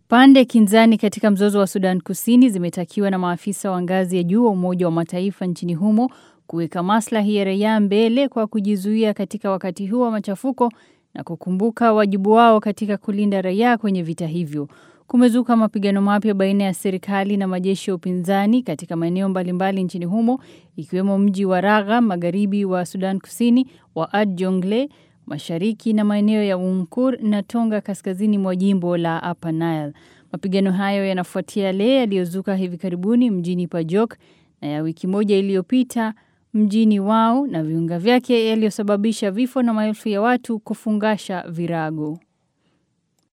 Pande kinzani katika mzozo wa Sudan Kusini zimetakiwa na maafisa wa ngazi ya juu wa Umoja wa Mataifa nchini humo kuweka maslahi ya raia mbele kwa kujizuia katika wakati huu wa machafuko na kukumbuka wajibu wao katika kulinda raia kwenye vita hivyo. Kumezuka mapigano mapya baina ya serikali na majeshi ya upinzani katika maeneo mbalimbali nchini humo ikiwemo mji wa Raga magharibi wa Sudan Kusini, wa Ad Jongle mashariki na maeneo ya Umkur na Tonga kaskazini mwa jimbo la Upper Nile. Mapigano hayo yanafuatia yale yaliyozuka hivi karibuni mjini Pajok na ya wiki moja iliyopita mjini Wau na viunga vyake yaliyosababisha vifo na maelfu ya watu kufungasha virago.